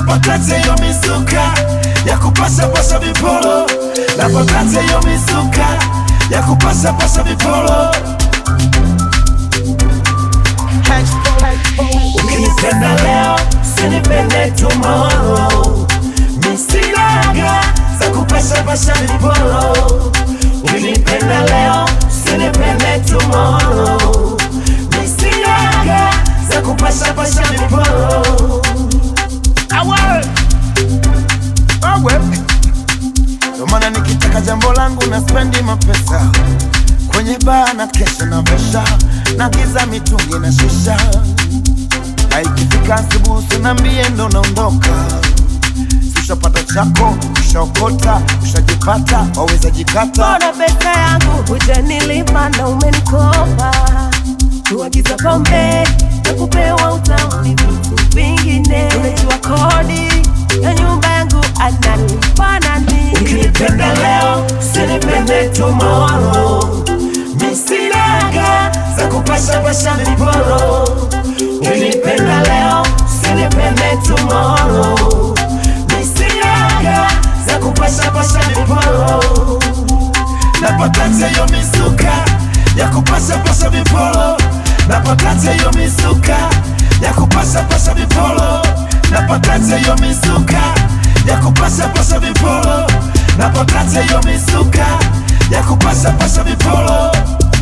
napakate yo misuka ya kupasa pasa vipolo napakate yo misuka ya kupasa pasa vipolo ukinipenda leo sinipende tomorrow misinaga za kupasha pasha vipolo ukinipenda leo sinipende tomorrow misinaga za kupasha pasha vipolo awe awe ndo maana nikitaka jambo langu na spendi mapesa kwenye baa na kesha na vesha na giza mitungi na shisha na ikifika asubuhi usiniambie ndo naondoka ushapata chako ushaokota ushajipata waweza jikata Mbona pesa yangu hujanilipa na umenikopa? Kuagiza pombe na kupewa utamu ni vitu vingine. Unajua kodi ya nyumba yangu analipa nani? ukinipenda leo usinipende tomorrow misinaga za kupasha pasha viporo ukinipenda leo usinipende tomorrow misinaga za kupasha pasha viporo napakate yo misuka ya kupasha pasha viporo napakate yo misuka ya kupasha pasha viporo napakate yo misuka ya kupasha pasha viporo napakate yo misuka ya kupasha pasha viporo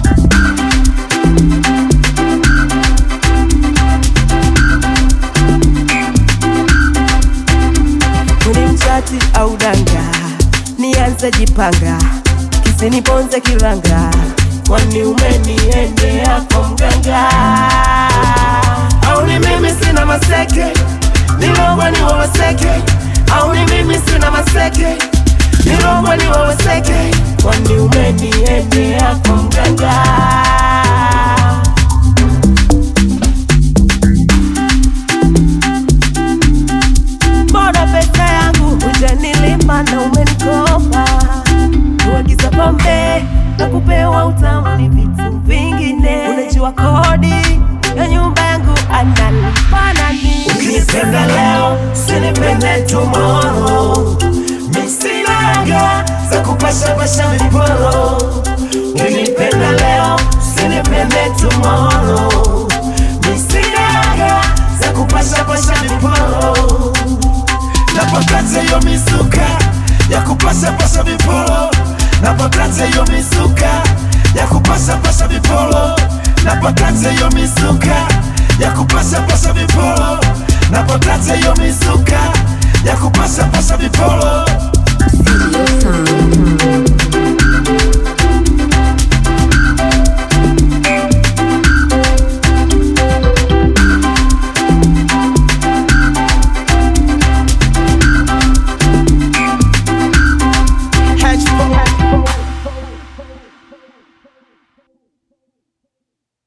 Kuni mchati au danga, nianze jipanga, kisiniponze kiranga, kwani umeniendea kwa mganga? au ni mimi sina maseke nilogwa ni wawaseke au ni mimi sina maseke nilogwa ni wawaseke kwani umeniendea kwa mganga? Mbona pesa yangu hujanilipa na umenikopa? Kuagiza pombe na kupewa utamu ni vitu vingine. Unajua kodi ya nyumba yangu analipa nani? ukinipenda leo sinipende tomorrow misinaga za kupasha pasha viporo ukinipenda leo sinipende tomorrow misinaga za kupasha pasha viporo napakate yo misuka ya kupasha pasha viporo napakate yo misuka ya kupasha pasha viporo napakate yo misuka ya kupasha pasha viporo napakate yo misuka ya kupasha pasha viporo